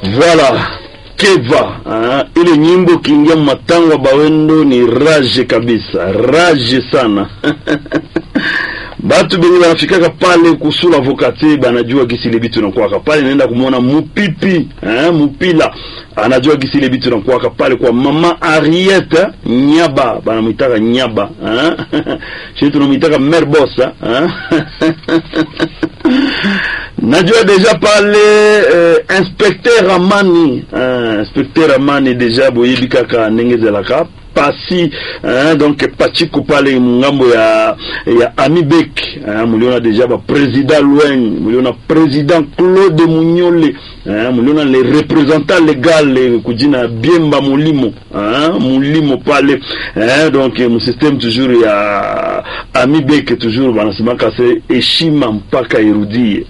Voilà Keva uh, ile nyimbo kiingia matangwa bawendo ni rage kabisa, rage sana batu benye banafikaka pale kusula vokate banajua gisi ile bitu nakuwaka pale, naenda kumwona mupipi eh, mupila anajua gisi ile bitu nakuwaka pale kwa mama Ariete Nyaba, banamwitaka Nyaba eh? shi tunamwitaka mer bosa eh? najua deja pale eh, inspecteur Amani eh, inspecteur Amani deja boyebi kaka ndenge ezelaka pasi hein, donc pachiko pale ngambo ya ya Amibek hein, muliona deja ba president Lweng muliona president Claude Munyole hein, muliona le représentant legal kujina Biemba Mulimo hein, Mulimo pale hein, donc mu système toujours ya Amibek toujours banasemaka se heshima mpaka irudie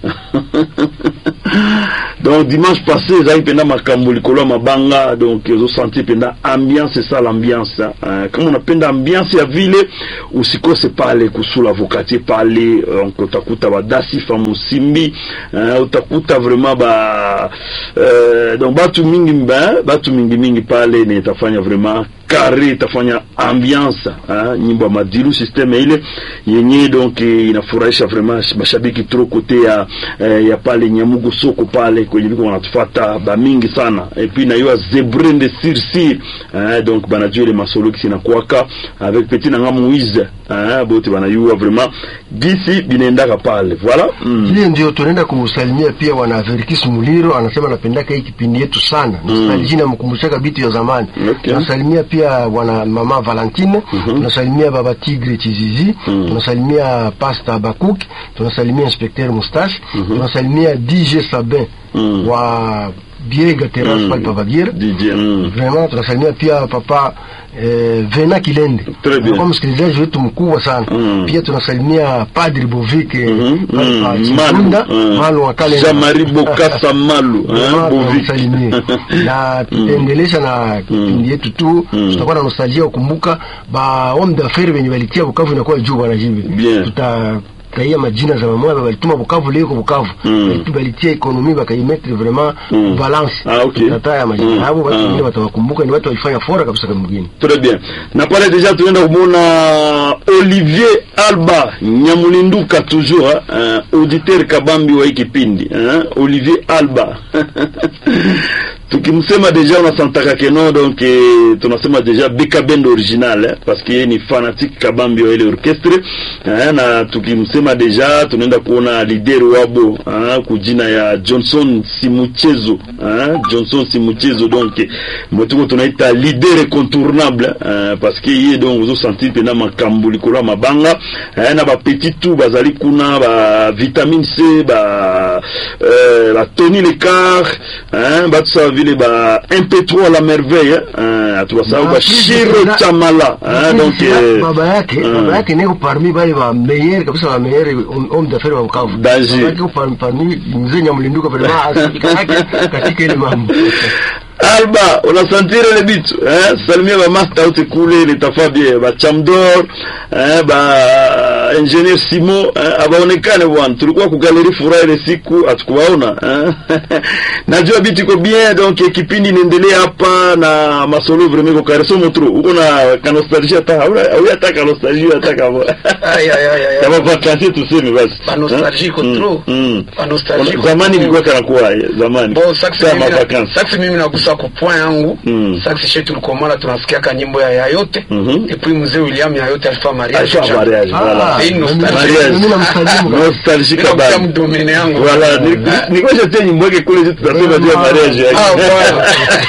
donc dimanche passé ezali mpenda makambo likolo ya mabanga donc ozosenti mpenda ambiance esala ambiance uh, kama unapenda ambiance ya vile usikose pale kusula vokatier pale donc utakuta badasifa musimbi uh, utakuta vraiment ba uh, donc batu mingi ba, batu mingi mingi pale ni itafanya vraiment kare itafanya ambiance uh, nyimbo ya madilu systeme ile yenye donc inafurahisha vraiment mashabiki tro kote ya, uh, ya pale nyamugu soko pale kwenye biko wanatufata ba mingi sana et puis na yo zebre de sirsir uh, donc banajua ile masolo kisi nakwaka avec petit nanga Moise uh, bote banayua vraiment gisi binaendaka pale voilà mm. Ile ndio tunaenda kumsalimia pia wana Averikis Muliro, anasema anapendaka hii kipindi yetu sana nostalgia, mm. namkumbushaka bitu ya zamani Okay. tunasalimia pia wana mama Valentine tunasalimia baba Tigre Chizizi tunasalimia pasta Bakuk tunasalimia inspecteur Mustache tunasalimia DJ Sabin wa Biega Terrace pale pa Bagira DJ mm. vraiment tunasalimia pia papa eh, Vena Kilende Très bien. Alikuwa msikilizaji wetu mkubwa sana Mm. pia tunasalimia Padri Bovike Mhm, pale pa mm, Chikunda, mm. Malu wa Kalenda. Jean-Marie Bokassa Malu, hein, Vraiment, Bovike. tunamsalimia. na tutaendelesha na kipindi yetu tu tutakuwa na nostalgia kukumbuka ba homme d'affaires wenye walitia Bukavu inakuwa juu bwana jibe Bien. tuta taia majina za mamoya balituma Bukavu leo kwa Bukavu Mm. Balitu- balitia ekonomi bakaimetre vraiment Mm. balance Ah, okay. tutataya majina Mm. hapo watu Ah. wengine watawakumbuka ni watu walifanya fora kabisa kama mgeni Très bien. Na pale déjà tunaenda kumwona Olivier Alba Nyamulinduka toujours hein, auditeur kabambi wa hii kipindi hein, Olivier Alba tukimsema deja unasantaka keno donc eh, tunasema deja Beka Band original eh, parce que yeye ni fanatique kabambi wa ile orchestre eh, na tukimsema deja tunaenda kuona leader wabo eh, kujina ya Johnson Simuchezo eh, Johnson Simuchezo donc eh, mwetuko tunaita leader incontournable eh, parce que yeye donc ozo sentir pena makambo likolo ya mabanga eh, na ba petit tout bazali kuna ba vitamine C ba euh, ba Tony Lecard hein, batu sawa vile ba MP3 la merveille hein, atubasahau ba Shiro Chamala hein, donc eh, baba yake mm. baba yake niko parmi bale ba meilleur kabisa ba meilleur homme d'affaires wa Bukavu Danger. Baba yake parmi parmi mzee Nyamulinduka vraiment asifika yake katika ile mambo Alba unasantire ile bitu eh, salimia ba master out kule litafabie ba Chamdor eh, ba engineer Simo eh, abaonekane bwana, tulikuwa ku galeri furaha ile siku hatukuwaona eh. Najua bitu iko bien donc eh, kipindi inaendelea hapa na masolo vraiment ko kare somo tro uko na ka nostalgia hata au au hata ka nostalgia hata kama Ay, ay, ay, ay. kama vacances tuseme basi Ba nostalgie iko Mm, trop. mm. Ba nostalgie iko zamani trop. ilikuwa kana kuwa zamani Bon, saksi Kama mimi na- vacances saksi mimi nagusa ku point yangu Mm. saksi shetu tulikomala tunasikiaka nyimbo ya yayote Mhm. et puis mzee William yayote alifanya mariage Alifanya cha- mariage, voilà. c'est une nostalgie. Mariage. Mimi namsalimu. Nostalgie Mimi nakuta kabambi. mdomene yangu Voilà, ni- nilikuwa shatia nyimbo yake kule tu tutasema juu ya mariage yake. Ah, voilà.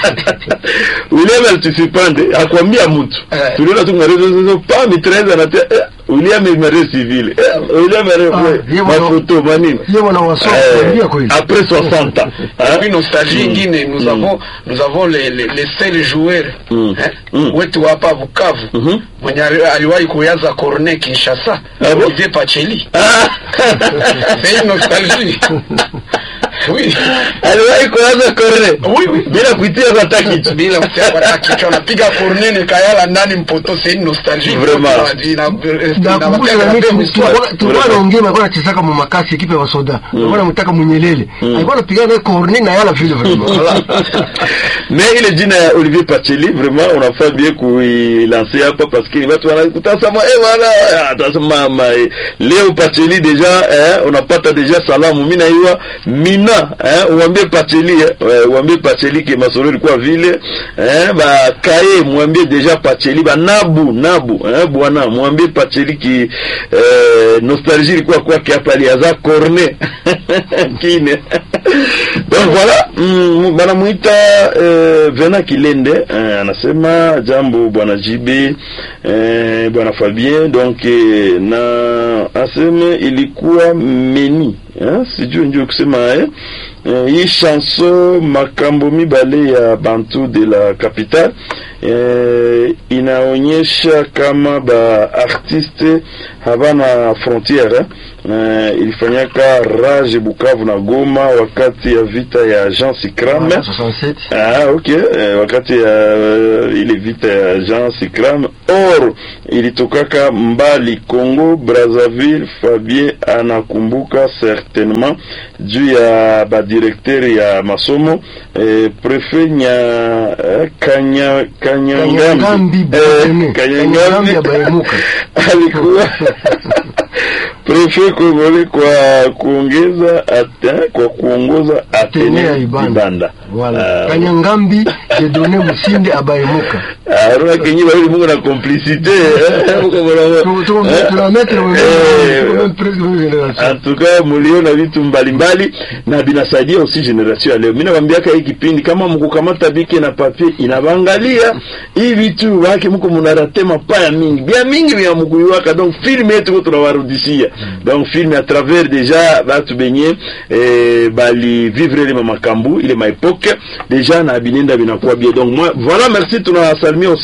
William alitusipande akwambia mtu. Eh. Tuliona tu ngarezo zozo pa mitreza na eh, William est marié civil. Eh, William est Ah, marié yeye ma mwana- photo manini. yeye mwana wa soka, Eh, kuambia kweli. Après 60 ans. Et puis hein? nostalgie ingine nous avons nous avons les les, les seuls joueurs Mm. eh, Mm. wetu hapa Bukavu Mhm. mwenye ali- aliwahi kuyaza cornet Kinshasa Ah bon? Olivier Pacheli Ah. c'est une nostalgie Oui. aliwahi kuanza korne Oui, oui. bila kuitia hata kitu bila kutia kwa kichwa napiga cornene kayala ndani mpoto c'est une nostalgie Vraiment. Ina- ina- nakumbuka na inawatia mimi histoire. tulikuwa tulikuwa Vraiment. naongea alikuwa anachezaka mu makasi ekipe ya wasoda alikuwa anamtaka munyelele alikuwa anapiga naye corne na yala vile vraiment mais ile jina ya Olivier Pacheli vraiment unafaa bien kuilancer hapa parce que watu wanakutazama eh wala atasema ma leo Pacheli deja eh, unapata deja salamu mimi naiwa mina eh, uambie Pacheli eh, eh, uambie Pacheli ke masolo ilikuwa vile eh, ba kae mwambie deja Pacheli ba nabu nabu eh, bwana mwambie Pacheli ki eh, nostalgie ilikuwa kwake hapa aliaza corne kine donc voilà mm, banamuita eh, Vena Kilende eh, anasema jambo bwana JB eh, bwana Fabien donc eh, na aseme ilikuwa meni eh, sijui ndio kusema eh, eh, hii chanson makambo mibale ya bantu de la capitale eh, inaonyesha kama ba artiste havana frontiere eh. Eh, ilifanyaka Rage Bukavu na Goma wakati ya vita ya Jean Sikram 67 Ah, ok. Eh, wakati ya uh, ile vita ya Jean Sikram or ilitokaka mbali Congo Brazzaville. Fabien anakumbuka certainement juu ya badirekteri ya masomo eh, prefet nya eh, kanya Kanyangambi, kanyangambi Botene. Kanyangambi ya Baimuka. alikuwa prefet Kongole kwa kuongeza ate, kwa kuongoza Atene ya Atene Ibanda. Ibanda. Voilà. Ah, Kanyangambi Jedone Musinde Abaimuka. arona kenyi bawili mungu na complicité eh, muko mwana- Tu- tu- eh, tunamettre au même- eh, au même presque même génération. en tout cas muliona vitu mbalimbali na binasaidia aussi generation ya leo. Mimi nakwambiaka hii kipindi kama mkukamata bike na papier inabangalia hii vitu wake mko munarate mapaya mingi bia mingi bya mkuiwaka donc film yetu ko tunawarudishia donc film à travers déjà batu benye eh, bali vivre ile makambu ile maepoke déjà na binenda binakuwa bien donc moi voilà merci tunawasalimia aussi